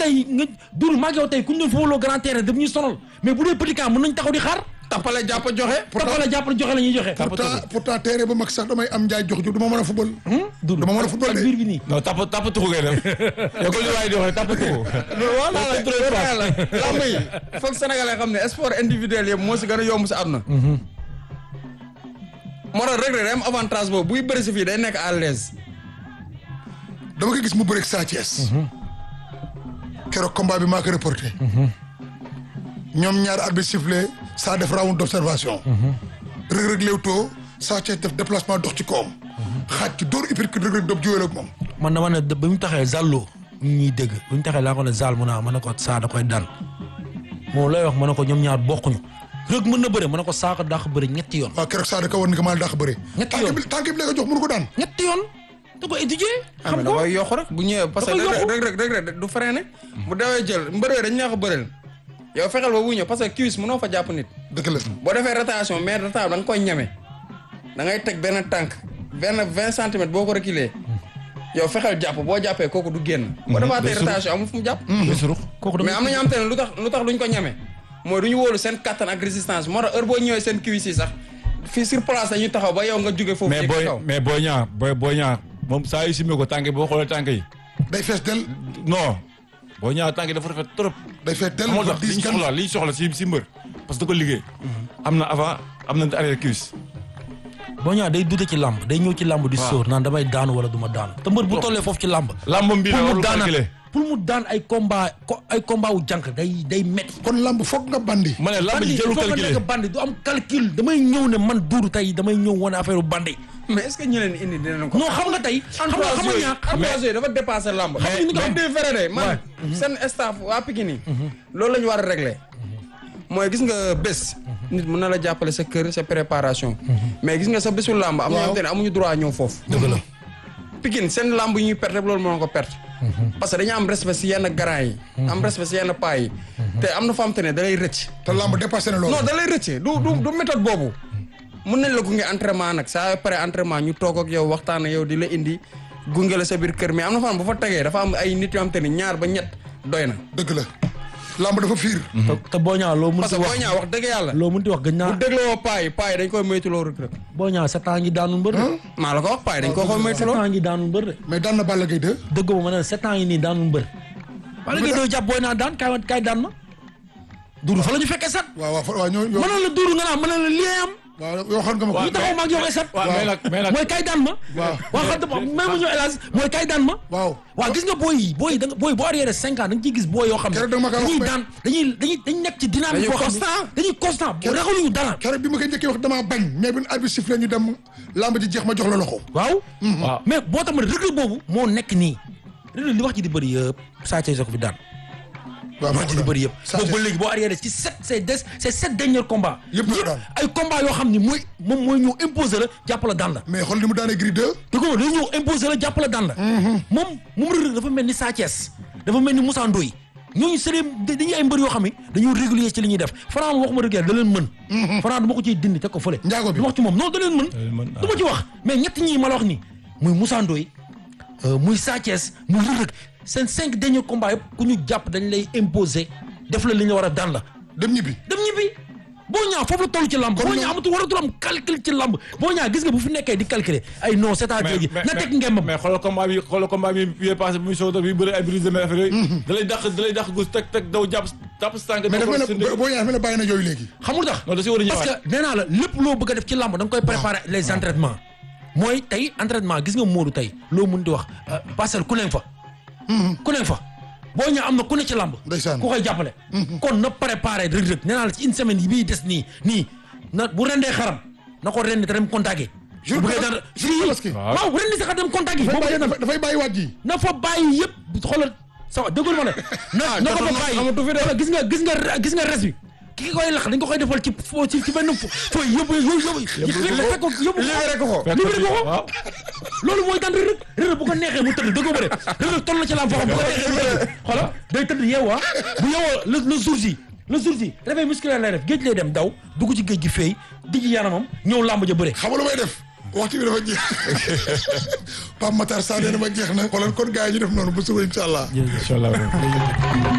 tey nga dul maag yow tey ku ñu doon footballoo grand terrain daf ñuy sonal mais bu dee petit camp mën nañ taxaw di xaar tappale jàpp joxe. tapala jàppale joxe la ñuy joxe pourtant pourtant terrain ba mag sax damay am njaay jox ju du ma mën a football. dul dama mën a football ak de. biir bi nii non tap tap tuxu ngay def yow ko li waay di waxee tap tuxu voilà la lamb yi foog sénégalais xam ne sport individuel yëpp moo si gën a yomb si àdduna. moo tax Reug Reug day am avantage boobu buy bëri si fii day nekk à l'aise dama ko gis mu bëreeg Sa Thiès. keroog combat bi maa ko reporté. ñoom ñaar arbitre sifflé saa def round d'observation. Reug Reug léewtoo Sa Thiès def déplacement dox ci kawam. xaaj ci dóor uppercut Reug Reug doob jiwéel ak moom. man dama ne ba mu taxee Zallo ñu ñuy dégg bu ñu taxee laa ko ne Zal mu naa ma ne ko saa da koy daan moom lay wax ma ne ko ñoom ñaar bokkuñu Reug mën na bëre ma ne ko saako dàq bëre ñetti yoon waaw keroog saa da ko war ni ko maa dàq bëre. Ñetti tànk yoon. bi tànk bi la ko jox mënu ko daan. ñetti yoon da ko étudier xam xam nga ko dafay yokk rek bu ñëwee parce que Dafay yokku. Reug Reug Reug Reug du freiné bu dawee jël mbëree dañ neex a bëreel yow fexeel ba bu ñëw parce que cuisse mënoo fa jàpp nit dëgg la. boo defee rotation mais rotation da nga koy ñeme da ngay teg benn tànk benn vingt centimètres boo ko reculer yow fexeel jàpp boo jàppee kooku du génn boo defaatee rotation amul fu mu jàpp surux kooku mais dama am na ñoo xam te ne lu tax lu tax duñ ko ñeme mooy du ñu wóolu seen kattan ak résistance moo tax heure boo ñëwee seen cuisse yi sax fii sur place dañuy taxaw ba yow nga jóge foofu mais yéeg booy ci kaw mais booy ñaar booy booy ñaar moom saa yu simee ko tànk yi boo xoolee tànk yi day fees del non booy ñaar tànk yi dafa rafet trop day fees del moo ba tax li diis ñu gan. soxla li ñu soxla si si mbër parce que da ko liggéey am na avant am na arrière cuisse boo ñaa day dute ci làmb day ñëw ci làmb di Waaw. sóor naan damay daanu wala du ma daanu te mbër bu tollee foofu ci làmb làmbam bi la pour mu warul daan calculer pour mu daan ay combat ko ay combat wu jànk day day metti kon lamb foog nga bandi. ma ne làmb bandi ji il jëlu faut nga calculer nekk bandi du am calcul damay ñëw ne man duuru tey damay ñëw wane affaire bandi mais est ce que ñu leen indi dinañ ko non xam nga tey xam nga xam nga ñaa entourage yooyu dafa dépassé lamb nga ni ko mais am. di vrai de man seen staff waa Pikine yi loolu la ñu war a régler mooy gis nga bés nit mën na la jàppale sa kër sa préparation mais gis nga sa bésu lamb am na ñoo xam te ne amuñu droit ñëw foofu dëgg la Pikine seen lamb yi ñuy perte loolu moo ko perte parce que dañu am respect si yenn grand yi am respect si yenn paa yi te am na fa am te ne da lay rëcc te lamb dépassé na loolu. non da lay rëcc du du du méthode boobu mun nañ la gunge entraînement nag saa pare entraînement ñu toog ak yow waxtaan ak yow di la indi gunge la sa biir kër mais am na fan bu fa tegee dafa am ay nit yoo xam te ni ñaar ba ñett doy na. dëgg la lamb dafa fiir. te te boo ñaa loo parce mënti que wax boo ñaa wax dëgg yàlla. loo mënti wax gën bu naa dégloo paa yi paa yi dañ koy moytuloo rek rek. boo ñaa sept ans ngi daanul mbër de maa la ko wax paa yi dañ ko koy sept moytuloo. ans ngi daanul mbër de mais daan na Balla Gaye 2. dëgg ma ne sept ans yi nii daanul mbër wala ngay doo jàpp booy naa daan kaay kaay daan ma duuru fa la ñu fekkee sat waaw waaw fa- waaw ñoo ñoo. mënoon la duuru nga naa mënoon la lii am waaw yoo xam nga ma ko. ñu taxaw maag yow ay sat waaw mais nag mais nag mooy kaay daan ma waaw. waaw xam nga même mu ñëw hélas mooy kaay daan ma waaw. waaw gis nga booy yi booy yi da nga booy boo arrière cinq ans da nga ciy gis booy yoo xam ne Keroog da nga ma ko wax dañuy mais- daan dañuy dañuy dañuy nekk ci dynamique Dañuy boo xam constant. ne dañuy constant ragaluñu dara keroog bi ma koy njëkkee wax damaa bañ mais bi arbitre sifflé ñu dem lamb ji jeex ma jox la loxo. waaw waaw mais boo tax ma ne rëgg boobu moo nekk nii rëgg li wax ji di bëri yëpp Sa Thiès ko fi daan waaw wax ji di bëri yëpp Sa boobu ba Thiès. léegi boo arrière ci sept ces des ces sept derniers combats Yëpp la daan. ay combats yoo xam ni mooy moom mooy ñëw imposer la jàpp la daan la mais xool li mu daanee Gris 2. te ko day ñëw imposer la jàpp la daan la moom moom rëgg dafa mel ni Sa Thiès dafa mel ni Moussa Ndoye ñooñu c'est des dañuy ay mbër yoo xam ne dañoo régulier ci li ñuy def Franc waxuma rëgg da leen mën Franc du ma ko ciy dindi teg ko fële Njaago bi. du wax ci moom non da leen mën leen mën, du ma ci wax mais ñett ñii ma la wax nii muy Moussa Ndoye euh, muy Sa Thiès muy Reug Reug seen cinq derniers combats yëpp ku ñu jàpp dañ lay imposer def la li ñu war a daan la dem ñibbi. dem ñibbi boo ñaa foofu la toll ci lamb boo ñaa amatul waratul am calcul ci lamb boo ñaa gis nga bu fi nekkee di calculer ay non c'est-à-dire gi na teg ngembam mais xoolal combat bi xoolal combat bi bi passé bi muy soog a bi bëri ay brise de mer affaire yooyu da lay dàq da lay dàq gus teg teg daw jàpp jàpp si tànk mais dafa mel si ne ndëgg. boo ñëwee dafa mel ne bàyyi na yooyu léegi. xamul tax non da si war a parce ñëwaat que nee naa la lépp loo bëgg a def ci lamb da nga koy préparer les entraînements mooy tey entraînement gis nga Modou tey loo mun di wax euh, parcelle ku ne fa ku ne fa boo ñaa am na ku ne ci lamb Ndeysaan. ku koy jàppale kon na préparer Reug Reug nee naa la ci une semaine yi bii des nii nii na bu rendee xaram na ko rendi te dem contacter Jour bu bëggee Tabaski- dara jour Tabaski. Waaw. waaw rendi sax dem contacter dafay boo bàyyi bëggee dara dafay bàyyi waat ji. na fa bàyyi yëpp xoolal sa wa déggul ma ne na na ko fa bàyyi amatu fi de. xoolal gis nga gis nga gis nga res bi ki koy lax dañ ko koy defal ci fo ci ci benn fo fooy yóbbu yóbbu yóbbu fekk ko yóbbu libéré ko ko. libéré ko ko waaw loolu mooy daan Reug Reug Reug Reug bu ko neexee mu tëdd dëggoo ba de Reug Reug toll na ci lam foo xam bu ko neexee mu tëdd xoolal day tëdd yeewaa bu yeewoo le le jour ji le jour ji réveil musculaire lay def géej lay dem daw dugg ci géej gi feey di ci yaramam ñëw làmb ja bëre xam nga lu may def. waxtu bi dafa jeex Pape Matar Sarr nee na ma jeex na xoolal kon gars yi ñu def noonu ba suba incha allah incha allah